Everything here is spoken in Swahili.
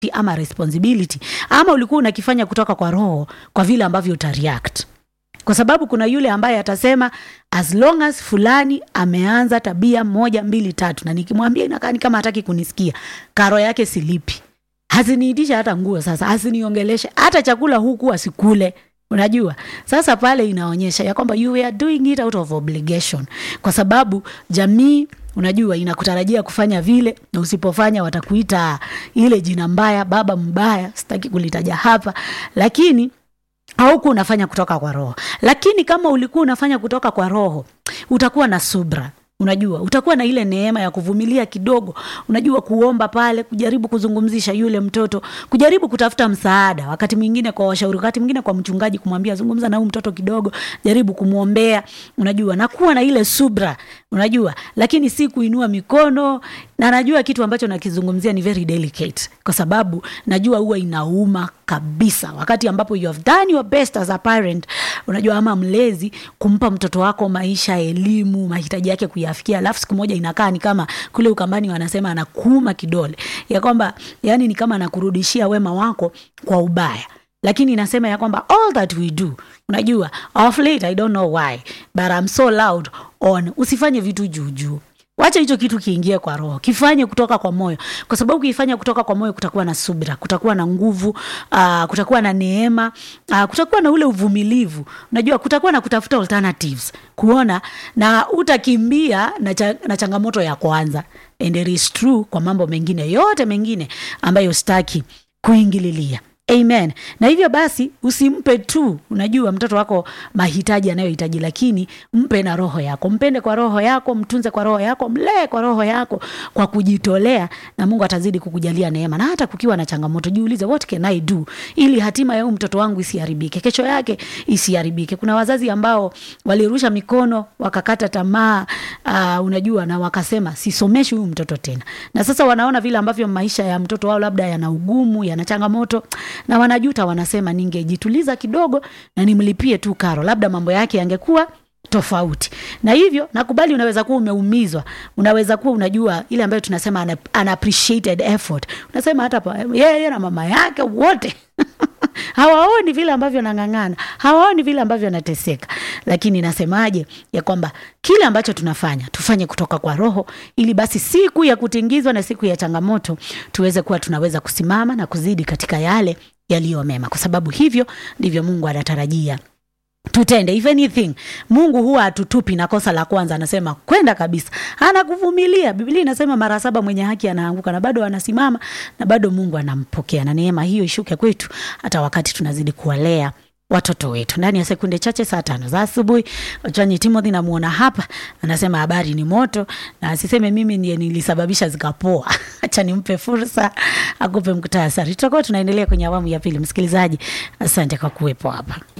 ama responsibility ama ulikuwa unakifanya kutoka kwa roho kwa vile ambavyo utareact kwa sababu kuna yule ambaye atasema as long as fulani ameanza tabia moja mbili tatu na nikimwambia inakaa ni kama hataki kunisikia karo yake silipi haziniitisha hata nguo sasa haziniongeleshe hata chakula huku asikule unajua sasa pale inaonyesha ya kwamba you are doing it out of obligation kwa sababu jamii unajua inakutarajia kufanya vile na usipofanya watakuita ile jina mbaya baba mbaya sitaki kulitaja hapa lakini hauku unafanya kutoka kwa roho lakini kama ulikuwa unafanya kutoka kwa roho utakuwa na subra unajua utakuwa na ile neema ya kuvumilia kidogo unajua kuomba pale kujaribu kuzungumzisha yule mtoto kujaribu kutafuta msaada wakati mwingine kwa washauri wakati mwingine kwa mchungaji kumwambia zungumza na huyu mtoto kidogo jaribu kumwombea unajua na kuwa na ile subra unajua lakini si kuinua mikono na najua kitu ambacho nakizungumzia ni very delicate kwa sababu najua huwa inauma kabisa wakati ambapo you have done your best as a parent unajua ama mlezi kumpa mtoto wako maisha elimu mahitaji yake kuyafikia alafu siku moja inakaa ni kama kule ukambani wanasema anakuuma kidole ya kwamba yani ni kama anakurudishia wema wako kwa ubaya lakini inasema ya kwamba all that we do unajua of late i don't know why but I'm so loud on usifanye vitu juujuu wacha hicho kitu kiingie kwa roho kifanye kutoka kwa moyo kwa sababu ukifanya kutoka kwa moyo kutakuwa na subira kutakuwa na nguvu uh, kutakuwa na neema uh, kutakuwa na ule uvumilivu unajua kutakuwa na kutafuta alternatives kuona na utakimbia na, cha, na changamoto ya kwanza and it is true kwa mambo mengine yote mengine ambayo staki kuingililia amen na hivyo basi usimpe tu unajua mtoto wako mahitaji anayohitaji lakini mpe na roho yako mpende kwa roho yako mtunze kwa roho yako mlee kwa roho yako kwa kujitolea na mungu atazidi kukujalia neema na hata kukiwa na changamoto jiulize what can i do ili hatima ya huyu mtoto wangu isiharibike kesho yake isiharibike kuna wazazi ambao walirusha mikono wakakata tamaa uh, unajua na wakasema sisomeshi huyu mtoto tena na sasa wanaona vile ambavyo maisha ya mtoto wao labda yana ugumu yana changamoto na wanajuta wanasema ningejituliza kidogo na nimlipie tu karo labda mambo yake yangekuwa tofauti na hivyo nakubali unaweza kuwa umeumizwa unaweza kuwa unajua ile ambayo tunasema ana, unappreciated effort unasema hata pa- yeye na mama yake wote hawaoni vile ambavyo nang'ang'ana hawaoni vile ambavyo anateseka lakini nasemaje ya kwamba kile ambacho tunafanya tufanye kutoka kwa roho ili basi siku ya kutingizwa na siku ya changamoto tuweze kuwa tunaweza kusimama na kuzidi katika yale yaliyo mema kwa sababu hivyo ndivyo mungu anatarajia tutende if anything mungu huwa atutupi na kosa la kwanza anasema kwenda kabisa anakuvumilia biblia inasema mara saba mwenye haki anaanguka na bado anasimama na bado mungu anampokea na neema hiyo ishuke kwetu hata wakati tunazidi kuwalea watoto wetu ndani ya sekunde chache saa tano za asubuhi wachwanyi timothy namuona hapa anasema habari ni moto na asiseme mimi ndiye nilisababisha zikapoa hacha nimpe fursa akupe mkutasari tutakuwa tunaendelea kwenye awamu ya pili msikilizaji asante kwa kuwepo hapa